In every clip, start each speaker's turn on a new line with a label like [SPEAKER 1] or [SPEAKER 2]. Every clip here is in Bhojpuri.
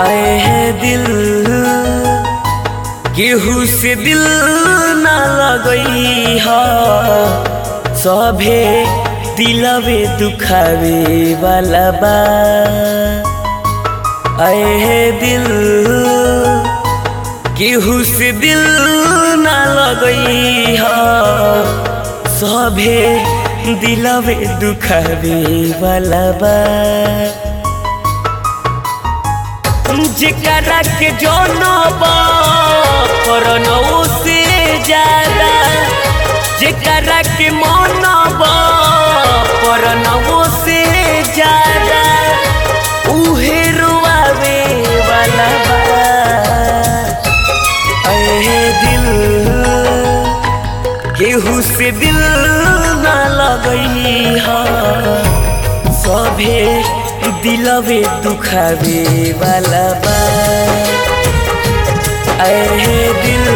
[SPEAKER 1] आए हैं दिल केहू से दिल ना लगई हा सभे दिलवे दुखावे वाला बा आए हैं दिल केहू से दिल ना लगई हा सभे दिलवे दुखावे वाला बा जेकरा के जनबा करनौ से ज्यादा जेकरा के मनबा करनौ से ज्यादा उहे रुआवे वाला बा अहे दिल केहू से दिल ना लगई हा सभे दिलवे दुखावे वाला बा अहे दिल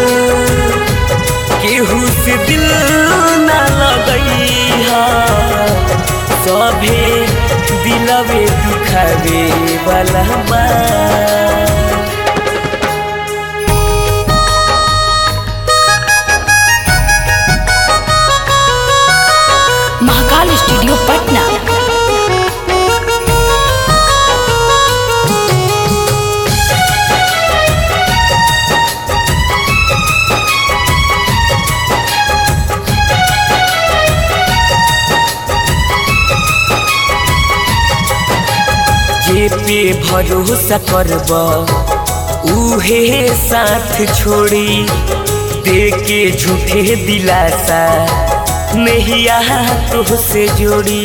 [SPEAKER 1] केहू से दिल ना लगई हा सभे दिलवे दुखावे वाला बा
[SPEAKER 2] महाकाल स्टूडियो पटना
[SPEAKER 1] जे पे भरोसा करब उहे साथ छोड़ी दे के झूठे दिलासा नहिया तुहसे जोड़ी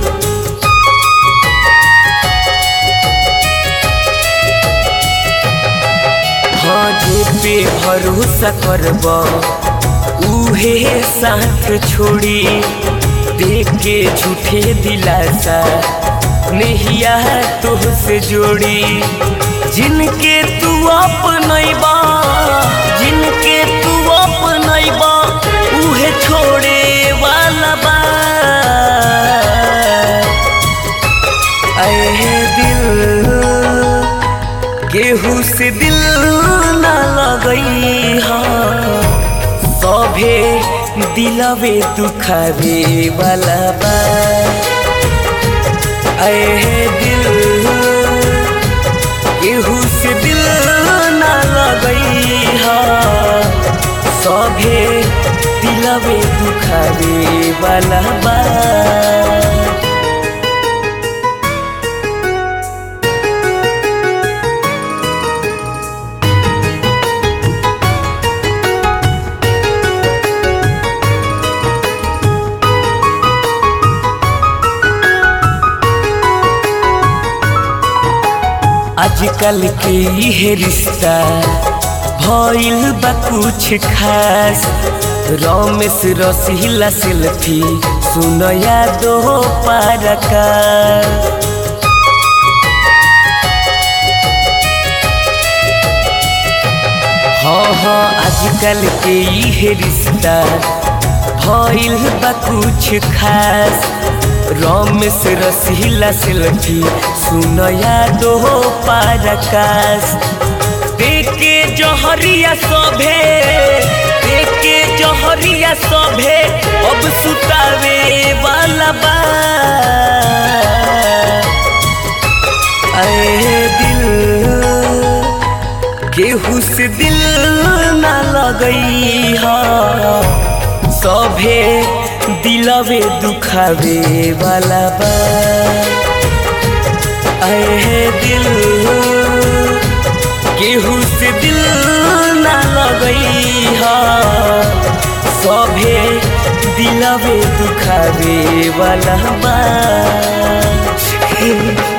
[SPEAKER 1] हाँ जे पे भरोसा करब उहे साथ छोड़ी देख के झूठे दिलासा नहिया तुहसे जोड़ी जिनके तू अपनैबा जिनके तू अपनैबा उहे छोड़े वाला बा अहे दिल केहू से दिल ना लगई हा सभे दिलवे दुखावे वाला बा अहे दिल केहू से दिल ना लगई हा सभे दिलवे दुखावे वाला बा आजकल के ये रिश्ता भइल बा कुछ खास रमेश रसीला सेल्फी सुनया दो पारका हाँ हाँ आजकल के ये रिश्ता भइल बा कुछ खास रमेश रसीला सेल्फी सुनया दो पारकाश देखे जहरिया सभे देखे जहरिया सभे अब सुतावे वाला बा अरे दिल केहू से दिल ना लगई हा सभे दिलवे दुखावे वाला बा अहे दिल केहू से दिल ना लगई हा सभे दिलवे दुखावे वाला बा